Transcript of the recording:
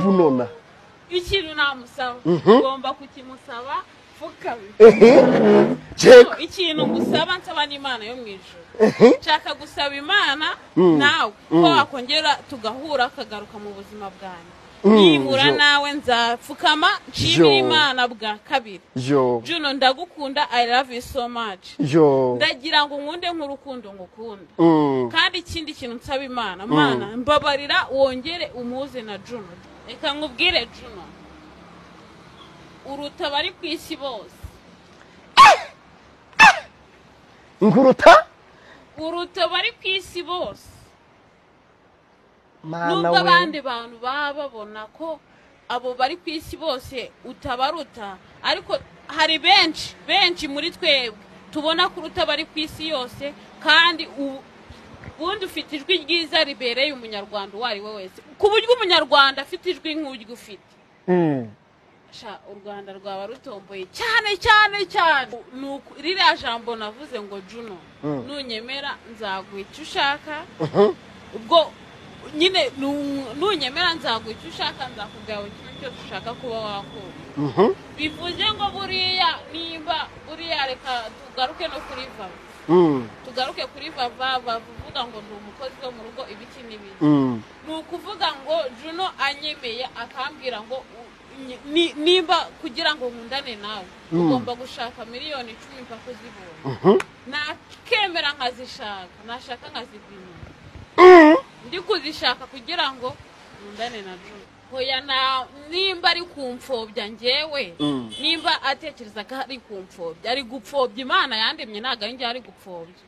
bunona iyo ikintu namusaba Mhm. ugomba kukimusaba fukamye ehe ceka ikintu ngusaba nsaba n'imana yo mu ijoro ehe nshaka gusaba imana Mm. nawe ko Mm. wakongera tugahura ukagaruka mu buzima bwanjye Mm, nibura jo. nawe nzapfukama Jo. nshimire imana bwa kabiri yo juno ndagukunda i love you so much yo ndagira ngo nkunde nk'urukundo ngukunda Mm, kandi ikindi kintu nsaba imana mana mbabarira wongere umuze na juno reka nkubwire juno uruta abari ku isi bose nkuruta uruta abari ku isi bose mana nubwo abandi we bantu baba babona ko abo bari ku isi bose utabaruta ariko hari benshi benshi muri twebwe tubona kuruta abari ku isi yose kandi u- ubundi ufite ijwi ryiza ribereye umunyarwanda uwo ari we wese ku buryo umunyarwanda afite ijwi nk'uryo ufite Mm, sha u rwanda rwaba rutomboye cyane cyane cyane ni uku ririya jambo navuze ngo juno Mm. nunyemera nzaguha icyo ushaka mhm. ubwo nyine nu- nunyemera nzaguha icyo ushaka nzakubwira buri kimwe cyose ushaka kuba wakora Mhm, bivuze ngo buriya nimba buriya reka tugaruke no kuri vava mm, tugaruke kuri vava bavuga ngo ni umukozi wo mu rugo ibiki n'ibiki mm, ni ukuvuga ngo juno anyemeye akambwira ngo u- ni- ni- nimba kugira ngo nkundane nawe Mm. ugomba gushaka miliyoni icumi mpaka uzibonye mhm. nakemera nkazishaka nashaka nkazipimira Mm, ndi kuzishaka kugira ngo nkundane na Juma hoya na nimba ari kumfobya njyewe Mm. nimba atekereza ko ari kumfobya ari gupfobya imana yandemye ntabwo ari njye ari gupfobya